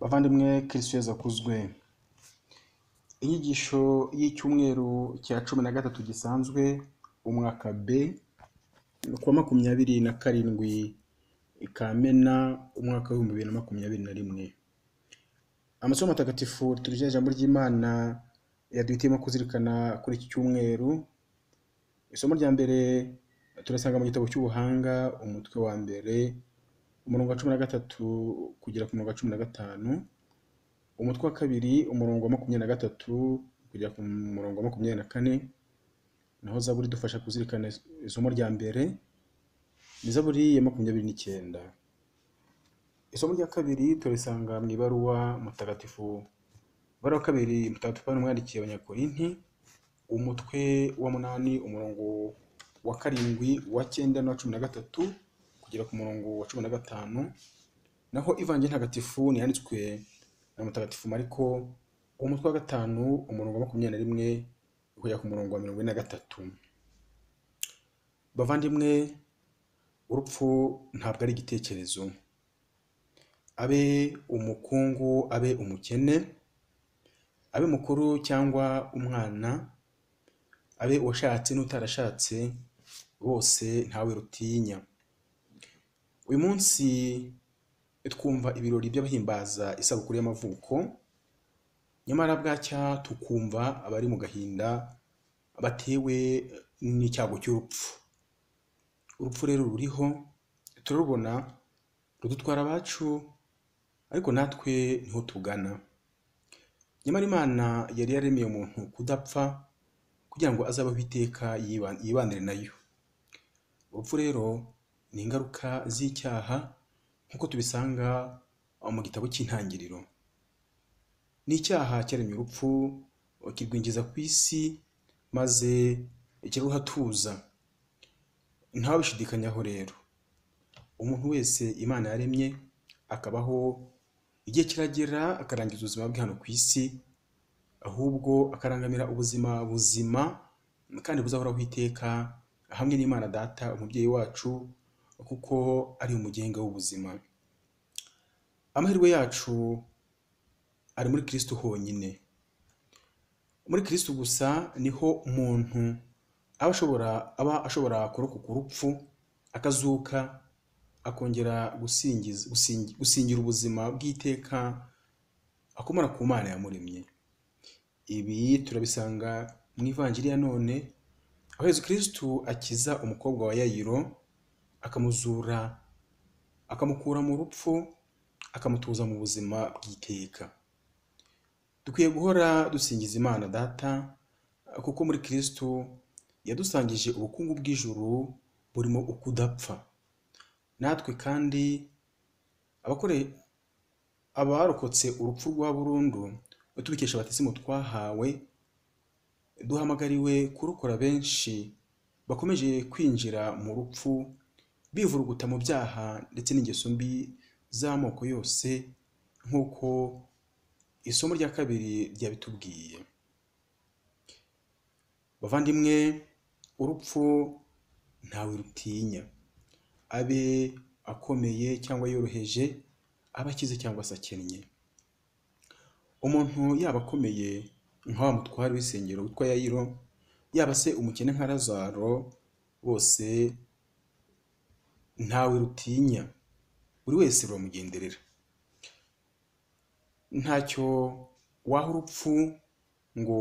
bavandimwe kirisiyo zakuzwe inyigisho y'icyumweru cya cumi na gatatu gisanzwe umwaka b kuwa makumyabiri na karindwi kamena umwaka w'ibihumbi bibiri na makumyabiri na rimwe amasomo matagatifu turya ijambo ry'imana yaduhitiyemo kuzirikana kuri iki cyumweru isomo rya mbere turasanga mu gitabo cy'ubuhanga umutwe wa mbere umurongo wa cumi na gatatu kugera ku murongo wa cumi na gatanu umutwe wa kabiri umurongo wa makumyabiri na gatatu kugera ku murongo wa makumyabiri na kane naho zaburi idufasha kuzirikana isomo rya mbere ni zaburi ya makumyabiri n'icyenda isomo rya kabiri turisanga mu ibaruwa mutagatifu ibaruwa kabiri mutagatifu Pawulo umwandikiye abanyakorinti umutwe wa munani umurongo wa karindwi wa cyenda n'uwa cumi na gatatu kugera ku murongo wa cumi na gatanu naho ivanjiri ntagatifu ntiyanditswe na mutagatifu mariko umutwe wa gatanu umurongo wa makumyabiri na rimwe kugera ku murongo wa mirongo ine na gatatu bavandimwe urupfu ntabwo ari igitekerezo abe umukungu abe umukene abe mukuru cyangwa umwana abe uwashatse n'utarashatse bose ntawe rutinya uyu munsi twumva ibirori by'abahimbaza isabukuru y'amavuko nyamara bwacya tukumva abari mu gahinda batewe n'icyago cy'urupfu urupfu rero ruriho turarubona rudutwara abacu ariko natwe niho tugana nyamara imana yari yaremeye umuntu kudapfa kugira ngo azabeho iteka yiba- yibanire nayo urupfu rero ni ingaruka z'icyaha nk'uko tubisanga mu gitabo cy'intangiriro ni icyaha cyaremye urupfu kirwinjiza ku isi maze kiruhatuza ntawabishidikanyaho rero umuntu wese imana yaremye akabaho igihe kiragera akarangiza ubuzima bwe hano ku isi ahubwo akarangamira ubuzima buzima kandi buzahoraho iteka hamwe n'imana data umubyeyi wacu kuko ari umugenga w'ubuzima amahirwe yacu ari muri kristo honyine muri kristo gusa niho umuntu aba ashobora aba ashobora kurokoka urupfu akazuka akongera gusingiza gusingi- gusingira ubuzima bw'iteka akomora ku mana yamuremye ibi turabisanga mu ivanjiri ya none aho yezu kristu akiza umukobwa wa yayiro akamuzura akamukura mu rupfu akamutuza mu buzima bw'iteka dukwiye guhora dusingiza imana data kuko muri kristu yadusangije ubukungu bw'ijuru burimo ukudapfa natwe kandi abakore abarokotse urupfu rwa burundu tubikesha abatisimu twahawe duhamagariwe kurokora benshi bakomeje kwinjira mu rupfu bivuruguta mu byaha ndetse n'ingeso mbi z'amoko yose nk'uko isomo rya kabiri ryabitubwiye bavandimwe urupfu ntawe rutinya abe akomeye cyangwa yoroheje aba akize cyangwa se akennye umuntu yaba akomeye nka wa mutware w'isengero witwa yayiro yaba se umukene nka lazaro bose ntawe rutinya buri wese ruramugenderera ntacyo waha urupfu ngo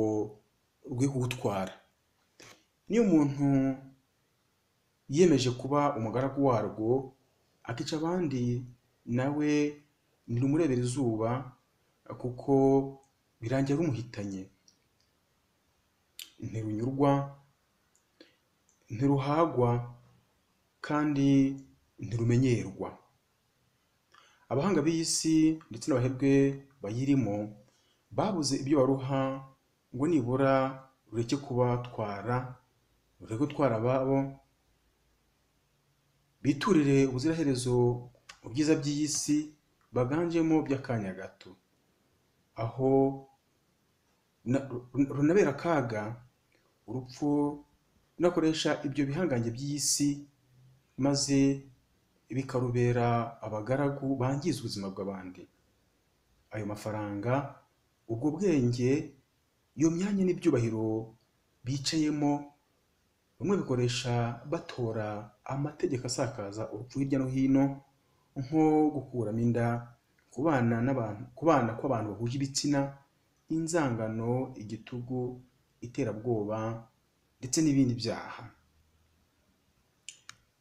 rwe kugutwara niyo umuntu yiyemeje kuba umugaragu warwo akica abandi nawe ntirumurebera izuba kuko birangira rumuhitanye ntirunyurwa ntiruhagwa kandi ntirumenyerwa abahanga b'iyi si ndetse n'abahebwe bayirimo babuze ibyo baruha ngo nibura rureke kubatwara rureke gutwara ababo biturire ubuziraherezo mu byiza by'iyi si baganjemo by'akanya gato aho na- ru- runabera akaga urupfu runakoresha ibyo bihangange by'iyi si maze bikarubera abagaragu bangiza ubuzima bw'abandi ayo mafaranga ubwo bwenge iyo myanya n'ibyubahiro bicayemo bamwe bikoresha batora amategeko asakaza urupfu hirya no hino nko gukuramo inda kubana n'abantu kubana kw'abantu bahuje ibitsina inzangano igitugu iterabwoba ndetse n'ibindi byaha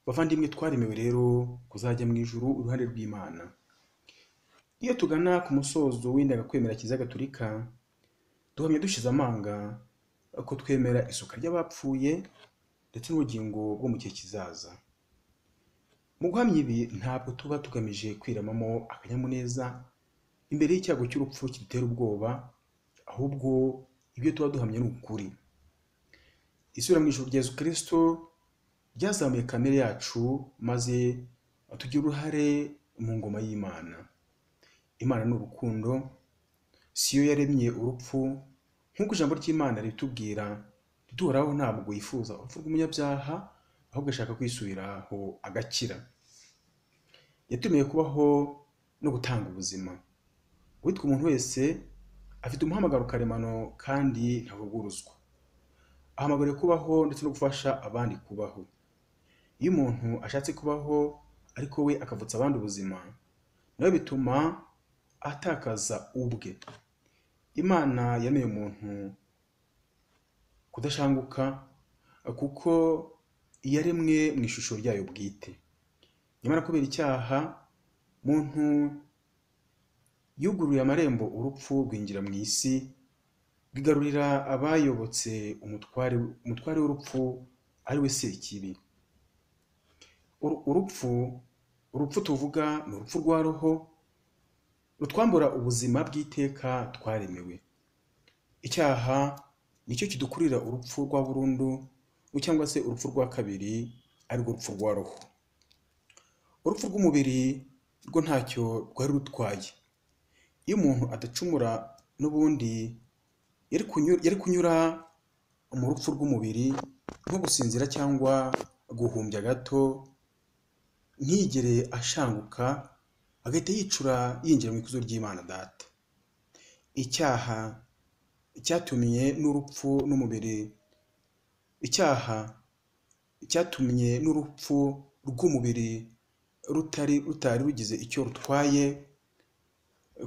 bavandimwe twaremewe rero kuzajya mu ijuru uruhare rw'imana iyo tugana ku musozo w'indangakwemera kiliziya gatolika duhamya dushize amanga ko twemera isuka ry'abapfuye ndetse n'ubugingo bwo mu gihe kizaza mu guhamya ibi ntabwo tuba tugamije kwiramamo akanyamuneza imbere y'icyago cy'urupfu kidutera ubwoba ahubwo ibyo tuba duhamya ni ukuri isubira mu ijuru rya yesu kirisito ryazamuye kamere yacu maze tugira uruhare mu ngoma y'imana imana ni urukundo si yo yaremye urupfu nk'uko ijambo ry'imana ritubwira duhoraho ntabwo yifuza urupfu rw'umunyabyaha ahubwo ashaka kwisubiraho agakira yatumiwe kubaho no gutanga ubuzima uwitwa umuntu wese afite umuhamagaro karemano kandi ntavuguruzwa ahamagariwe kubaho ndetse no gufasha abandi kubaho iyo umuntu ashatse kubaho ariko we akavutsa abandi ubuzima nawe bituma atakaza ubwe imana yemeye umuntu kudashanguka kuko yaremwe mu ishusho ryayo bwite nyamara kubera icyaha muntu yuguruye amarembo urupfu rwinjira mu isi bwigarurira abayobotse umutware umutware w'urupfu ari we sekibi Uru- urupfu urupfu tuvuga ni urupfu rwa roho rutwambura ubuzima bw'iteka twaremewe icyaha nicyo kidukurira urupfu rwa burundu cyangwa se urupfu rwa kabiri arirwo rupfu rwa roho urupfu rw'umubiri rwo ntacyo rwari rutwaye iyo umuntu adacumura n'ubundi yari kunyura, yari kunyura mu rupfu rw'umubiri nko gusinzira cyangwa guhumbya gato ntigere ashanguka agahita yicura yinjira mu ikuzo ry'imana data icyaha cyatumye n'urupfu n'umubiri icyaha cyatumye n'urupfu rw'umubiri rutari rutari rugize icyo rutwaye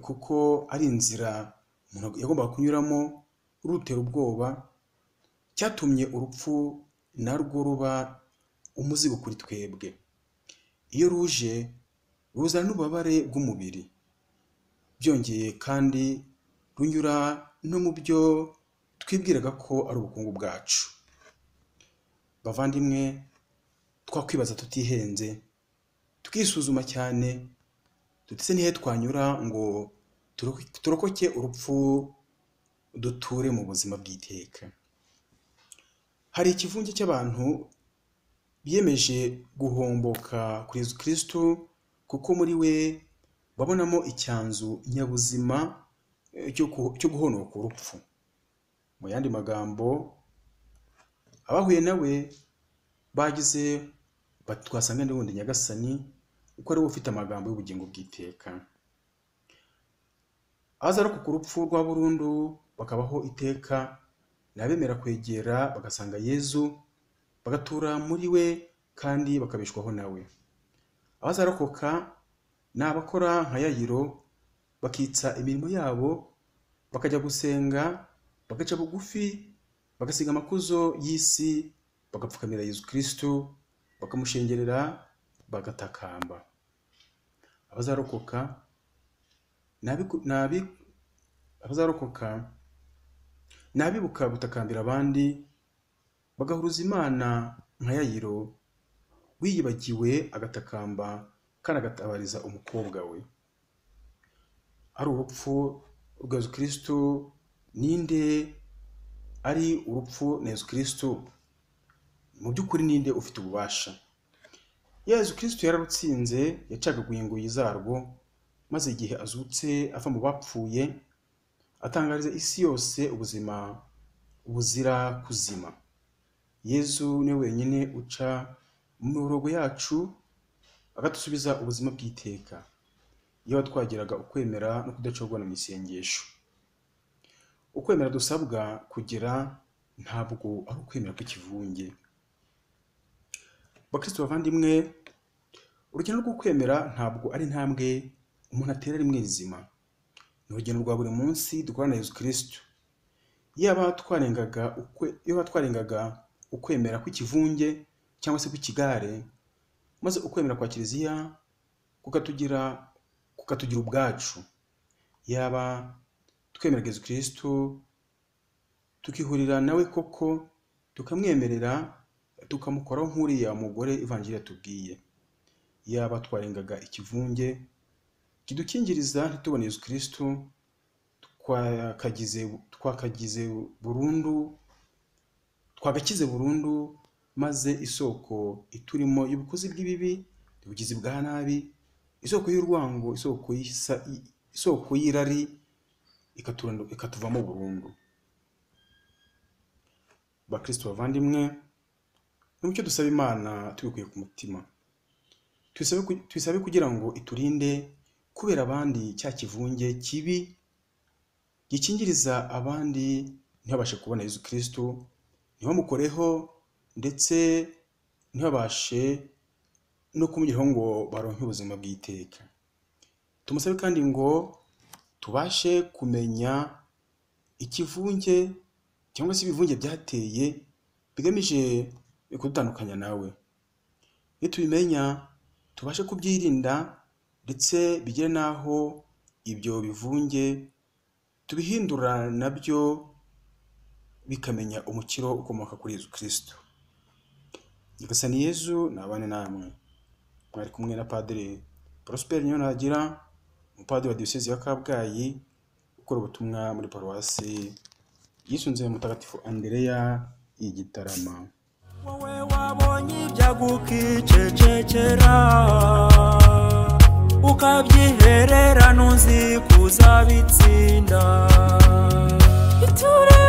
kuko ari inzira umuntu yagombaga kunyuramo rutera ubwoba cyatumye urupfu narwo ruba umuzigo kuri twebwe iyo ruje ruzana n'ububabare bw'umubiri byongeye kandi runyura no mu byo twibwiraga ko ari ubukungu bwacu bavandimwe twakwibaza tutihenze tukisuzuma cyane tutese n'ihe twanyura ngo turoko- turokoke urupfu duture mu buzima bw'iteka hari ikivunge cy'abantu biyemeje guhomboka kuri Yesu Kristo kuko muri we babonamo icyanzu nyabuzima eh, cyo ku- cyo guhonoka urupfu mu yandi magambo abahuye nawe bagize bati twasanga n'ubundi nyagasani kuko ariwe ufite amagambo y'ubugingo bw'iteka azarokoka urupfu rwa burundu bakabaho iteka ni abemera kwegera bagasanga yezu bagatura muri we kandi bakabeshwaho nawe abazarokoka ni abakora nka yayiro bakitsa imirimo yabo bakajya gusenga bagaca bugufi bagasiga amakuzo y'isi bagapfukamira yezu kristo bakamushengerera bagatakamba abazarokoka ni abiku- ni abi- abazarokoka ni abibuka gutakambira abandi bagahuruza imana nka yayiro wiyibagiwe agatakamba kandi agatabariza umukobwa we ari urupfu rwa yezu kristo ninde ari urupfu na yezu kristo mu by'ukuri ninde ufite ububasha yezu kristo yararutsinze yacagaguye ingoyi zarwo maze igihe azutse ava mu bapfuye atangariza isi yose ubuzima buzira kuzima yezu niwe wenyine uca mu mirongo yacu bakadusubiza ubuzima bw'iteka iyo twagiraga ukwemera no kudacogwa mu isengesho ukwemera dusabwa kugira ntabwo ari ukwemera kw'ikivunge bakristo bavandimwe urugendo rwo kwemera ntabwo ari intambwe umuntu atera rimwe rizima ni urugendo rwa buri munsi dukorana na yezu kirisitu yaba twarengaga ukwe- yaba twarengaga ukwemera kw'ikivunge cyangwa se kw'ikigare maze ukwemera kwa kiliziya kukatugira kukatugira ubwacu yaba twemera yezu kirisitu tukihurira nawe koko tukamwemerera tukamukoraho nk'uriya mugore ivanjiri yatubwiye yaba twarengaga ikivunge kidukingiriza ntitubone yezu kirisitu twakagize twakagize burundu twagakize burundu maze isoko iturimo y'ubukozi bw'ibibi ubugizi bwa nabi isoko y'urwango isoko y'isa- isoko y'irari ikaturando- ikatuvamo burundu bakristo bavandimwe n'umucyo dusaba imana tubikuye ku mutima tuyisabe ku- tuyisabe kugira ngo iturinde kubera abandi cya kivunge kibi gikingiriza abandi ntibabashe kubona yezu kirisitu ntibamukoreho ndetse ntibabashe no kumugeraho ngo baronke ubuzima bw'iteka tumusabe kandi ngo tubashe kumenya ikivunge cyangwa se ibivunge byateye bigamije kudutandukanya nawe nitubimenya tubashe kubyirinda ndetse bigere n'aho ibyo bivunge tubihindura nabyo bikamenya umukiro ukomoka kuri Yezu Kristo Nyagasani Yezu nabane namwe mwari kumwe na Padiri Prosper Nyonagira umupadiri wa diyosezi ya Kabgayi ukora ubutumwa muri paruwasi yisunze mutagatifu Andereya y'igitarama wowe wabonye ibyagukicecekera ukabyihererana uzi kuzabitsinda iture